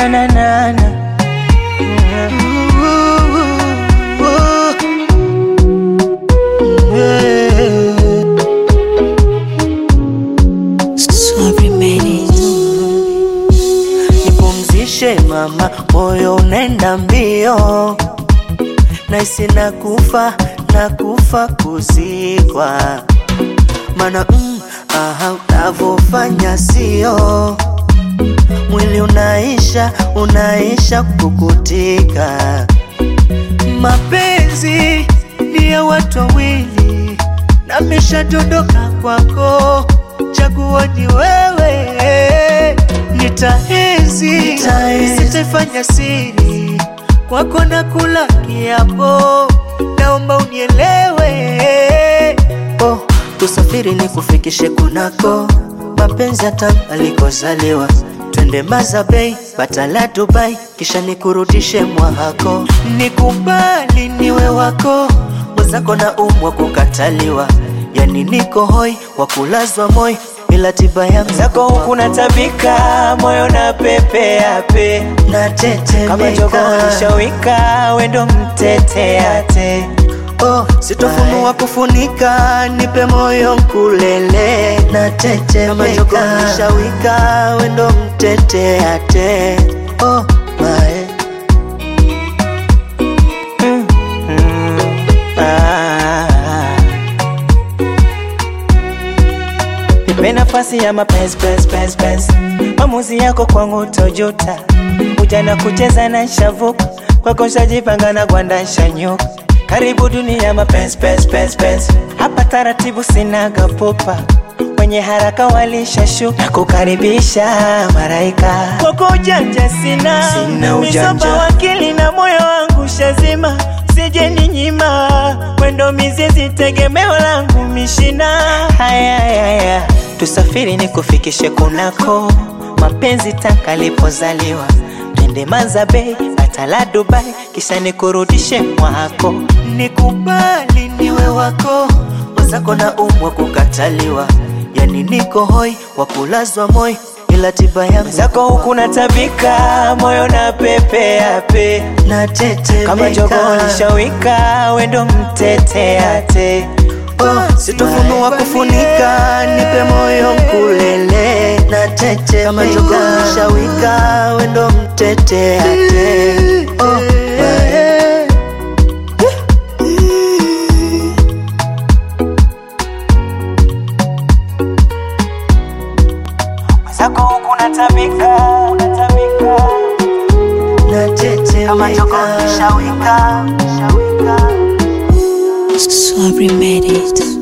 na na na na. Sorry, made it. Nipumzishe mama, moyo unaenda mbio, naisi nakufa nakufa kuzikwa, mana mm, aha, unavyofanya sio mwili unaisha unaisha kukutika. Mapenzi ni ya watu wawili, nameshadondoka kwako, chaguo ni wewe. Nitaenzi, sitafanya siri kwako, na kula kiapo, naomba unielewe. Oh, tusafiri ni kufikishe kunako mapenzi hata alikozaliwa twende Mazabei, Batala, Dubai, kisha nikurudishe mwahako. Nikubali niwe wako, mwenzako na umwa kukataliwa, yani niko hoi wa kulazwa moi, ila tiba yangu Zako huku natabika, moyo na pepea pe kama natetemeka jogo ulishawika, wendo mteteate Oh, sitofunua kufunika, nipe moyo mkulele, natetemeka kama jogo nishawika, wendo mteteate. Oh, mae Ah. Nipe nafasi ya mapenzi penzi penzi penzi, maamuzi yako kwangu tojuta, ujana kucheza na shavuka kwako shajipanga na gwanda shanyuka, karibu dunia mapenzi penzi penzi penzi, hapa taratibu sinaga pupa wenye haraka walishashuka na kukaribisha maraika kwako ujanja sina, Sina ujanja. Misopa wakili na moyo wangu shazima sije ni nyima mwendo mizizi tegemeo langu mishina haya haya tusafiri ni kufikishe kunako mapenzi tanka lipozaliwa twende Mazabei Batala Dubai kisha nikurudishe mwako nikubali niwe wako, mwenzako na umwa kukataliwa, yani niko hoi wa kulazwa moi, ila tiba yangu zako huku natabika moyo na pepea pe kama jogo natetemeka lishawika wendo mteteate Oh, sitofunua kufunika, nipe moyo mkulele, natetemeka kama jogo nishawika, wendo mteteate. Oh, mae. zako huku natabika natabika kama jogo natetemeka nishawika, nishawika. Sorry, made it.